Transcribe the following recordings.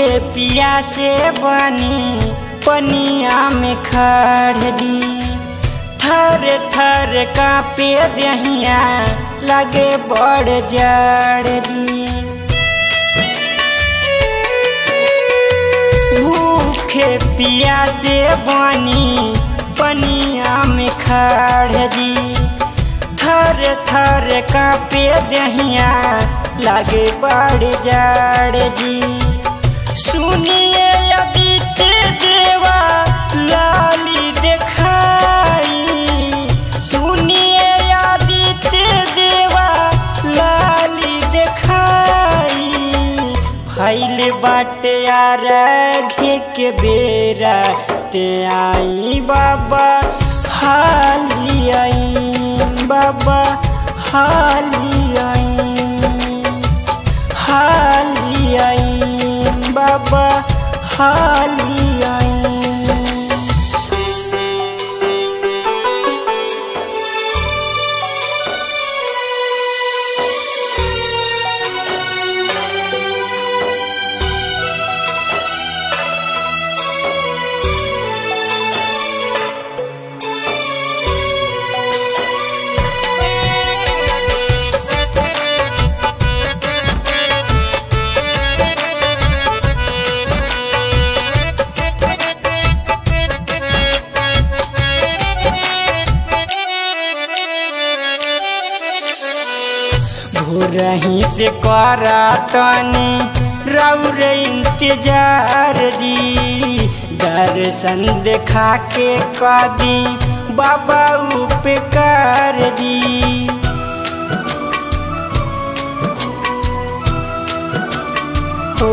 पिया से बनी पनिया में खड़ दी थर थर कापे दहिया लगे बड़ जड़ दी भूखे पिया से बनी पनिया में खड़ दी थर थर कापे दहिया लागे बड़ जड़ जी सुनिए आदित्य देवा लाली देखाई सुनिए आदित्य देवा लाली देखाई फैल बाटे यार घे के बेरा ते आई बाबा हाली आई बाबा हाली आई हाली आई बाबा हाली आई भोरही से करा तनी रौर इंतजार जी दर्शन देखा के कदी बाबा उपकार जी हो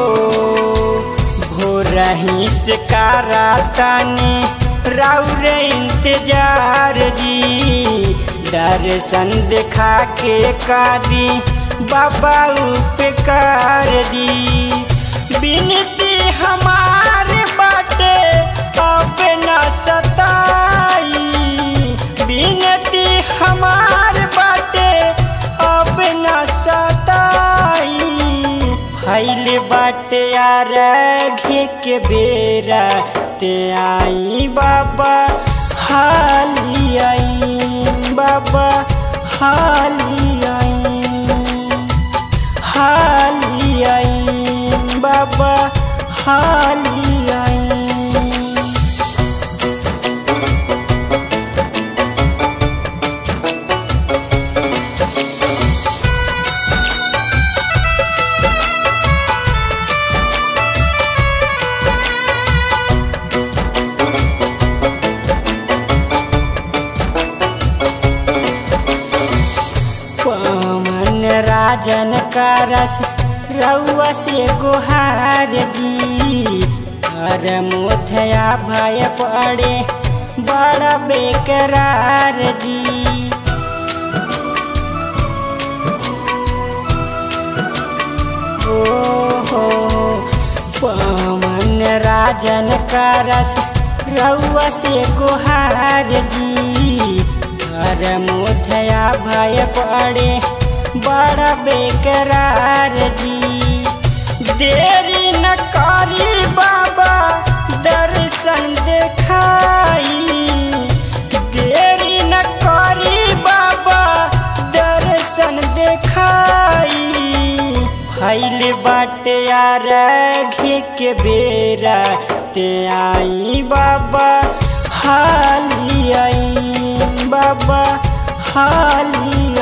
भोरही से करा तनी रौर इंतजार जी दर्शन देखा के कादी बाबा उपकार दी बिनती हमार बाटे अब न सताई बिनती हमार बाटे अब न सताई फैल बाटे यार घे के बेरा ते आई बाबा हाली आई बाबा हाली आई हाली आई बाबा हाली आई पवन राजन का रस रउआ से गुहार जी हर मुथया भय पड़े बड़ा बेकरार जी ओ हो पवन राजन का रस रउआ से गुहार जी हर मुथया भय पड़े बड़ा बेकरार जी देरी न करी बाबा दर्शन देखाई देरी न करी बाबा दर्शन देखाई फैल बाटे यार घे के बेरा ते आई बाबा हाली आई बाबा हाली